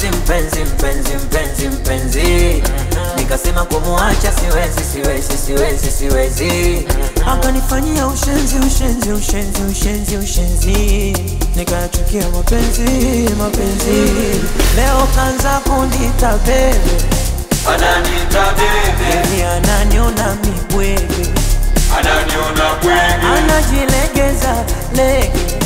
mpenzi mpenzi mpenzi mpenzi mpenzi nikasema kumuacha siwezi siwezi siwezi siwezi akanifanyia ushenzi ushenzi ushenzi ushenzi ushenzi nikayachukia mapenzi mapenzi leo kanza kundita bebe ananita bebe Yeye ananiona mibwege ananiona bwege anajilegeza lege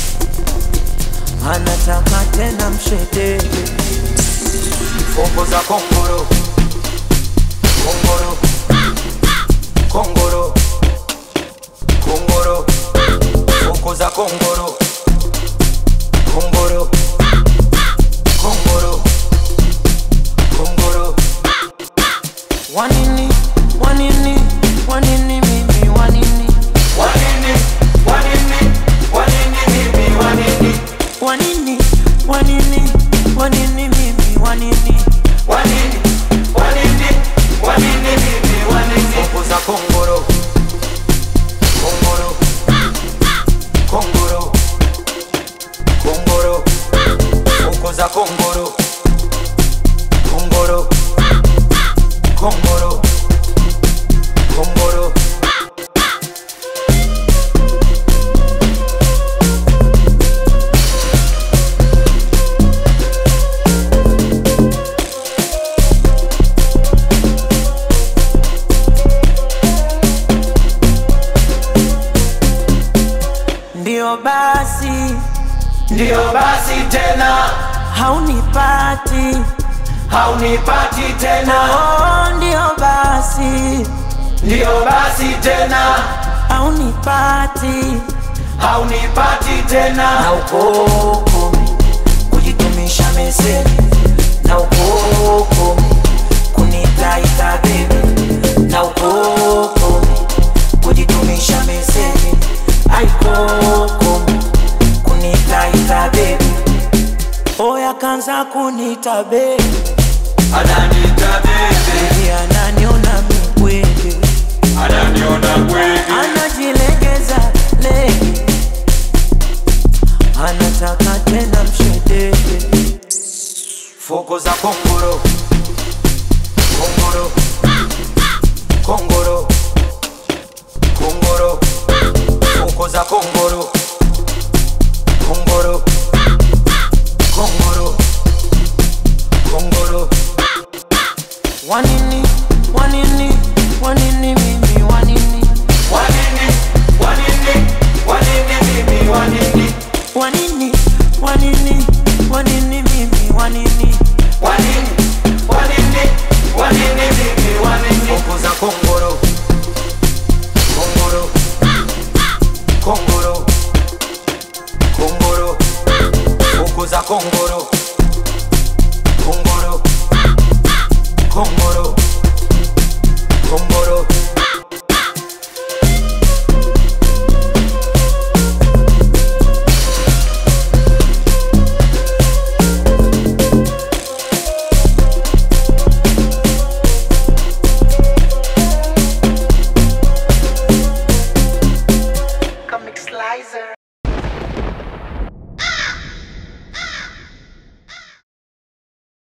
anataka tena mshedege Fombo za kongoro Kongoro Kongoro Kongoro Foko za kongoro Kongoro Kongoro Kongoro wanini wanini wanini mimi wanini Wanini Wanini Wanini mimi Wanini wanini wanini wanini mimi wanini Wanini Wanini Wanini mimi Wanini Foko za kongoro Kongoro Kongoro Kongoro Foko za kongoro Kongoro Kongoro Kongoro ndio basi Ndio basi tena haunipati haunipati tena oh, ndio basi Ndio basi tena haunipati haunipati tena na ukokome kujitumisha meseji na ukokome kunitaita bebi na ukokome kujitumisha meseji aikokome kunitaita bebi oya kanza kunita bebi ananita bebe Yeye ananiona mibwege ananiona bwege anajilegeza lege anataka tena mshedege Foko za kongoro Kongoro Kongoro Kongoro Foko za kongoro Kongoro Kongoro Kongoro wanini wanini wanini mimi wanini Wanini Wanini Wanini mimi Wanini wanini wanini wanini mimi wanini Wanini Wanini Wanini mimi Wanini Foko za kongoro Kongoro Kongoro Kongoro Foko za kongoro Kongoro Kongoro Kongoro Comic Slicer.